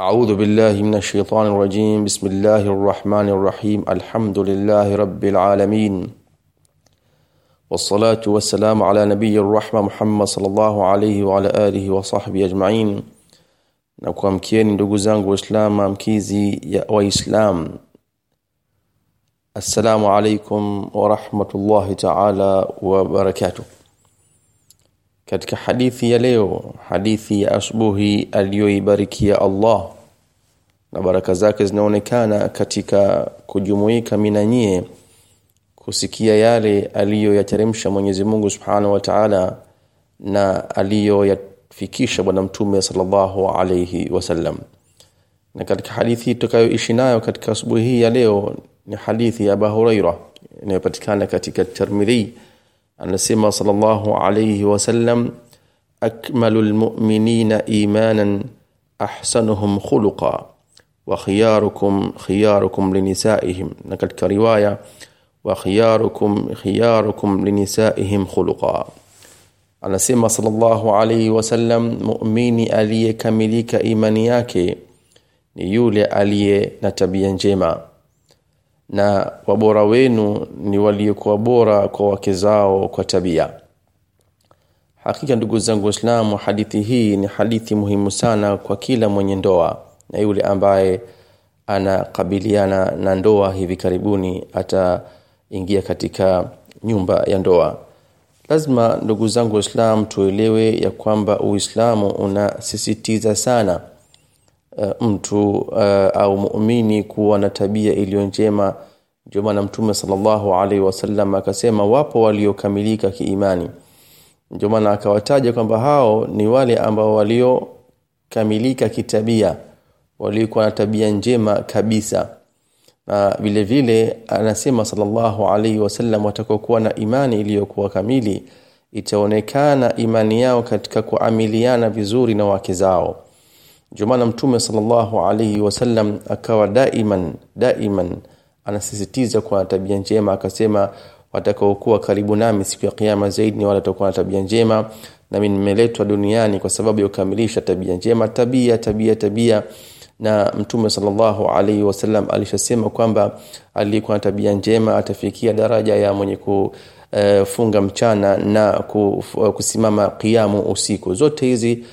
أعوذ بالله من الشيطان الرجيم بسم الله الرحمن الرحيم الحمد لله رب العالمين والصلاة والسلام على نبي الرحمة محمد صلى الله عليه وعلى آله وصحبه أجمعين na kuamkieni ndugu zangu waislamu amkizi ya waislam assalamu alaikum warahmatullahi taala wabarakatuh katika hadithi ya leo hadithi ya asubuhi aliyoibarikia Allah na baraka zake zinaonekana katika kujumuika minanyie kusikia yale aliyoyateremsha Mwenyezi Mungu Subhanahu wa Ta'ala na aliyoyafikisha bwana mtume sallallahu alayhi wasallam na katika hadithi tutakayoishi nayo katika asubuhi hii ya leo ni hadithi ya Abu Huraira inayopatikana katika Tirmidhi anasema sallallahu alayhi wasallam akmalul mu'minina imanan ahsanuhum khuluqa wa khiyarukum khiyarukum linisaihim na katika riwaya wa khiyarukum khiyarukum linisaihim khuluqa anasema sallallahu alayhi wasallam muumini aliyekamilika imani yake ni yule aliye na tabia njema na wabora wenu ni waliokuwa bora kwa wake zao kwa tabia hakika ndugu zangu waislamu hadithi hii ni hadithi muhimu sana kwa kila mwenye ndoa na yule ambaye anakabiliana na ndoa hivi karibuni ataingia katika nyumba ya ndoa lazima ndugu zangu waislamu tuelewe ya kwamba uislamu unasisitiza sana uh, mtu uh, au muumini kuwa na tabia iliyo njema ndio maana mtume sallallahu alaihi wasallam akasema wapo waliokamilika kiimani ndio maana akawataja kwamba hao ni wale ambao waliokamilika kitabia waliokuwa na tabia njema kabisa na vile vile anasema sallallahu alaihi wasallam watakokuwa na imani iliyokuwa kamili itaonekana imani yao katika kuamiliana vizuri na wake zao ndio maana mtume sallallahu alaihi wasallam akawa daiman daiman anasisitiza kwa tabia njema akasema watakaokuwa karibu nami siku ya kiyama zaidi ni wale watakuwa na tabia njema nami nimeletwa duniani kwa sababu ya kukamilisha tabia njema tabia tabia tabia na mtume sallallahu alaihi wasallam alishasema kwamba aliyekuwa na tabia njema atafikia daraja ya mwenye kufunga mchana na kusimama kiamu usiku zote hizi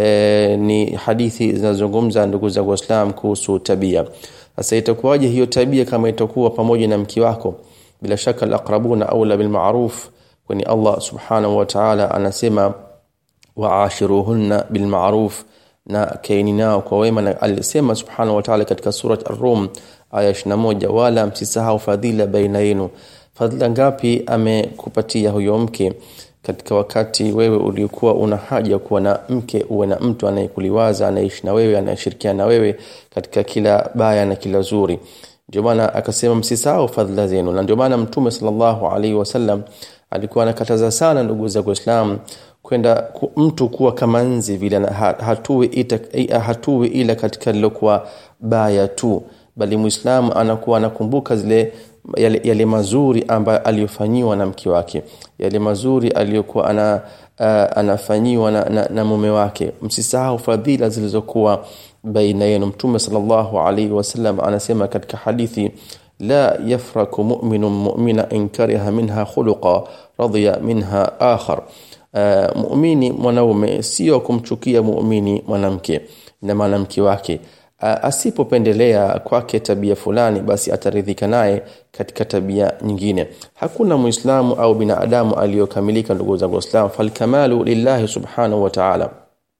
e, ni hadithi zinazozungumza ndugu zangu waislamu kuhusu tabia sasa itakuwaje hiyo tabia kama itakuwa pamoja na mke wako bila shaka alaqrabuna aula bilma'ruf kwani Allah subhanahu wa ta'ala anasema wa'ashiruhunna bilma'ruf na kaini nao kwa wema na alisema subhanahu wa ta'ala katika surat ar-rum aya 21 wala msisahau fadhila baina yenu fadhila ngapi amekupatia huyo mke katika wakati wewe ulikuwa una haja kuwa na mke uwe na mtu anayekuliwaza anaishi na wewe anayeshirikiana na wewe katika kila baya na kila zuri ndio maana akasema msisahau fadhila zenu na ndio maana mtume sallallahu alaihi wasallam alikuwa anakataza sana ndugu za Uislamu kwenda ku, mtu kuwa kama nzi vile hatuwi ita, hatuwi ila katika lilokuwa baya tu bali muislamu anakuwa anakumbuka zile yale, yale mazuri ambayo aliyofanyiwa na mke wake yale mazuri aliyokuwa ana uh, anafanyiwa na, na, na mume wake msisahau fadhila zilizokuwa baina yenu mtume sallallahu alaihi wasallam anasema katika hadithi la yafraku mu'minun mu'mina in kariha minha khuluqa radiya minha akhar uh, muumini mwanaume sio kumchukia muumini mwanamke na mwanamke wake uh, asipopendelea kwake tabia fulani basi ataridhika naye katika tabia nyingine hakuna muislamu au binadamu aliyokamilika ndugu zangu waislamu falkamalu lillahi subhanahu wa ta'ala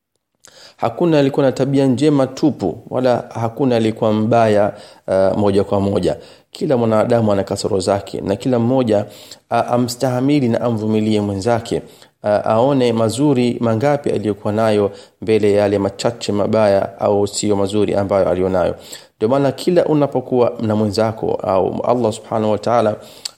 hakuna alikuwa na tabia njema tupu wala hakuna alikuwa mbaya uh, moja kwa moja kila mwanadamu ana kasoro zake na kila mmoja uh, amstahamili na amvumilie mwenzake uh, aone mazuri mangapi aliyokuwa nayo mbele ya yale machache mabaya au sio mazuri ambayo alionayo ndio maana kila unapokuwa na mwenzako au Allah subhanahu wa ta'ala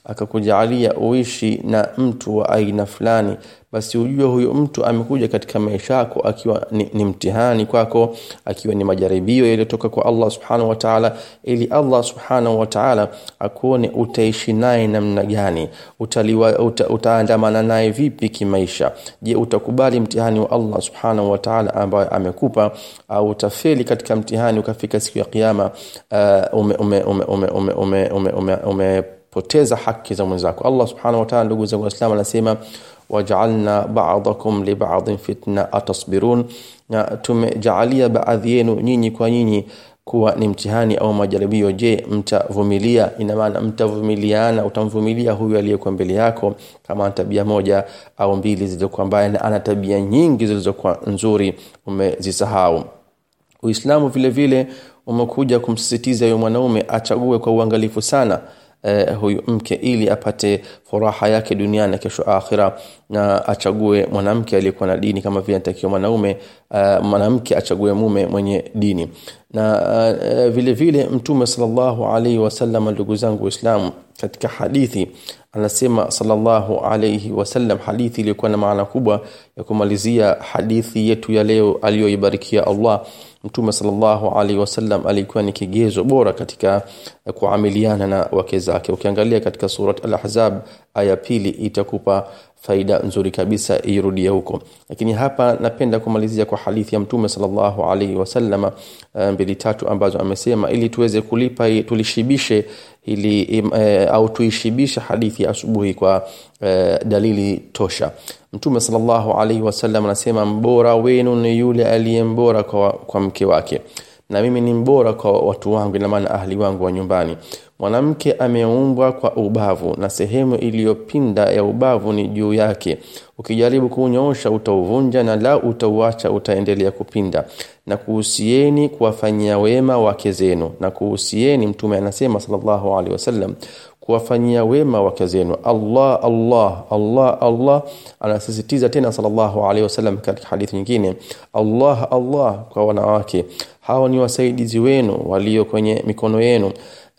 akakujalia uishi na mtu wa aina fulani basi ujue huyo mtu amekuja katika maisha yako akiwa ni, ni mtihani kwako akiwa ni majaribio yaliyotoka kwa Allah subhanahu wa ta'ala ili Allah subhanahu wa ta'ala akuone utaishi naye namna gani utaliwa uta, utaandamana naye vipi kimaisha je utakubali mtihani wa Allah subhanahu wa ta'ala ambaye amekupa au utafeli katika mtihani ukafika siku ya kiyama uh, ume ume ume ume ume ume, ume, ume, ume poteza haki za mwenzako Allah subhanahu wa ta'ala ndugu zangu waislamu anasema waj'alna ba'dakum li ba'din fitna atasbirun na tumejaalia baadhi yenu nyinyi kwa nyinyi kuwa ni mtihani au majaribio je mtavumilia ina maana mtavumiliana utamvumilia huyu aliyekuwa mbele yako kama ana tabia moja au mbili zilizokuwa mbaya na ana tabia nyingi zilizokuwa nzuri umezisahau Uislamu vile vile umekuja kumsisitiza yule mwanaume achague kwa uangalifu sana eh, huyu mke ili apate furaha yake duniani na kesho akhira na achague mwanamke aliyekuwa na dini kama vile anatakiwa mwanaume uh, mwanamke achague mume mwenye dini na uh, vile vile mtume sallallahu alaihi wasallam ndugu zangu waislamu katika hadithi anasema sallallahu alaihi wasallam hadithi iliyokuwa na maana kubwa ya kumalizia hadithi yetu ya leo aliyoibarikia Allah Mtume sallallahu alaihi wasallam alikuwa ni kigezo bora katika kuamiliana na wake zake. Ukiangalia katika surat Al-Ahzab aya pili itakupa faida nzuri kabisa irudie huko. Lakini hapa napenda kumalizia kwa hadithi ya Mtume sallallahu alaihi wasallama mbili tatu ambazo amesema ili tuweze kulipa tulishibishe ili e, au tuishibishe hadithi ya asubuhi kwa e, dalili tosha. Mtume sallallahu alaihi wasallam anasema mbora wenu ni yule aliyembora kwa, kwa mke wake na mimi ni mbora kwa watu wangu ina maana ahli wangu wa nyumbani mwanamke ameumbwa kwa ubavu na sehemu iliyopinda ya ubavu ni juu yake ukijaribu kuunyoosha utauvunja na la utauacha utaendelea kupinda na kuhusieni kuwafanyia wema wake zenu na kuhusieni mtume anasema sallallahu alaihi wasallam kuwafanyia wema wake zenu Allah Allah Allah Allah anasisitiza tena sallallahu alaihi wasallam katika hadithi nyingine Allah Allah kwa wanawake hao ni wasaidizi wenu walio kwenye mikono yenu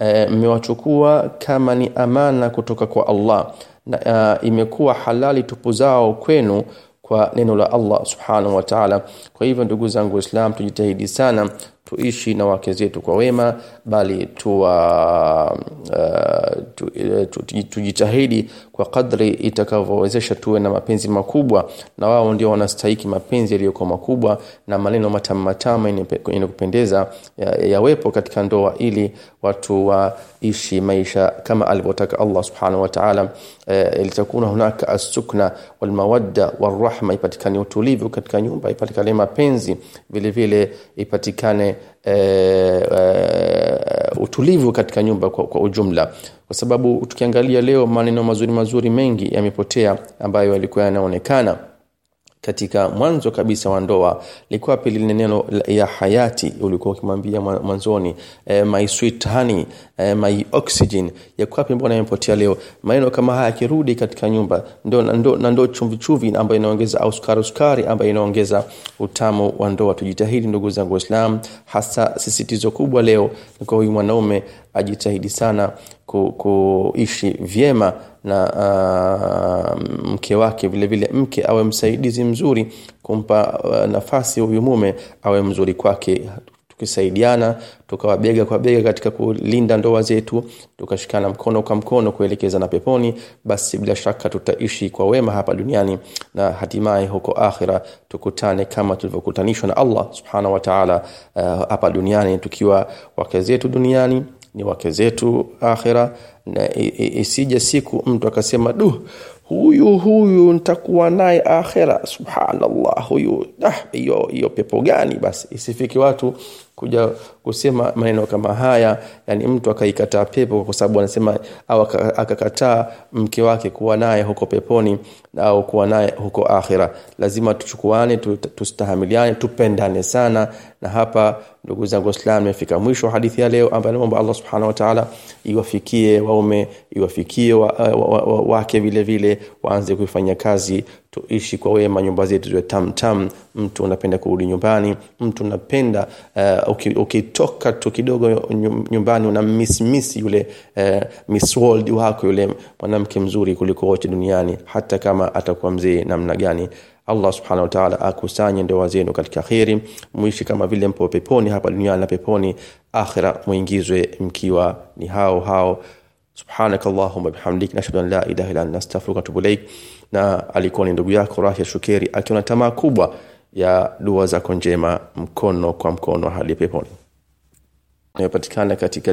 mmewachukua e, kama ni amana kutoka kwa Allah na uh, imekuwa halali tupu zao kwenu kwa neno la Allah subhanahu wa ta'ala kwa hivyo ndugu zangu Islam tujitahidi sana tuishi na wake zetu kwa wema bali tuwa uh, tu, tu, tu, tujitahidi kwa kadri itakavyowezesha tuwe na mapenzi makubwa na wao ndio wanastahiki mapenzi yaliyokuwa makubwa na maneno matamu matamu yenye kupendeza yawepo ya katika ndoa ili watu waishi maisha kama alivyotaka Allah subhanahu wa ta'ala e, litakuna hunaka as-sukna wal mawadda wal rahma ipatikane utulivu katika nyumba ipatikane mapenzi vile vile ipatikane e, e, utulivu katika nyumba kwa, kwa ujumla kwa sababu tukiangalia leo maneno mazuri mazuri mengi yamepotea ambayo yalikuwa yanaonekana katika mwanzo kabisa wa ndoa likuwa pili neno ya hayati ulikuwa ukimwambia mwanzoni e, my sweet honey e, my oxygen yakuwa pia mbona yamepotea leo maneno kama haya yakirudi katika nyumba ndo ndo na ndo chumvi chumvi ambayo inaongeza au sukari sukari ambayo inaongeza utamu wa ndoa tujitahidi ndugu zangu waislamu hasa sisitizo kubwa leo ni kwa huyu mwanaume ajitahidi sana ku, kuishi vyema na uh, mke wake vile vile mke awe msaidizi mzuri kumpa uh, nafasi huyu mume awe mzuri kwake tukisaidiana tukawa bega kwa bega katika kulinda ndoa zetu tukashikana mkono kwa mkono kuelekeza na peponi basi bila shaka tutaishi kwa wema hapa duniani na hatimaye huko akhira tukutane kama tulivyokutanishwa na Allah subhanahu wa ta'ala uh, hapa duniani tukiwa wake zetu duniani ni wake zetu akhira na isije siku mtu akasema du huyu huyu nitakuwa naye akhira subhanallah huyu hiyo hiyo pepo gani basi isifiki watu kuja kusema maneno kama haya yani mtu akaikataa pepo kwa sababu anasema au akakataa mke wake kuwa naye huko peponi au kuwa naye huko akhira lazima tuchukuane tustahamiliane tupendane sana na hapa ndugu zangu waislamu imefika mwisho hadithi ya leo ambayo naomba Allah subhanahu wa ta'ala iwafikie waume iwafikie wake wa, wa, wa, vile vile waanze kuifanya kazi tuishi kwa wema nyumba zetu ziwe tam tam mtu unapenda kurudi nyumbani mtu unapenda uh, ukitoka uki tu kidogo nyumbani una miss miss yule uh, miss world wako yule mwanamke mzuri kuliko wote duniani hata kama atakuwa mzee namna gani Allah subhanahu wa ta'ala akusanye ndoa zenu katika kheri muishi kama vile mpo peponi hapa duniani na peponi akhira muingizwe mkiwa ni hao hao subhanaka allahumma bihamdik nashhadu an la ilaha illa anta astaghfiruka wa atubu ilaik na alikuwa ni ndugu yako Rafia Shukeri akiwa na tamaa kubwa ya dua zako njema mkono kwa mkono hadi peponi inayopatikana katika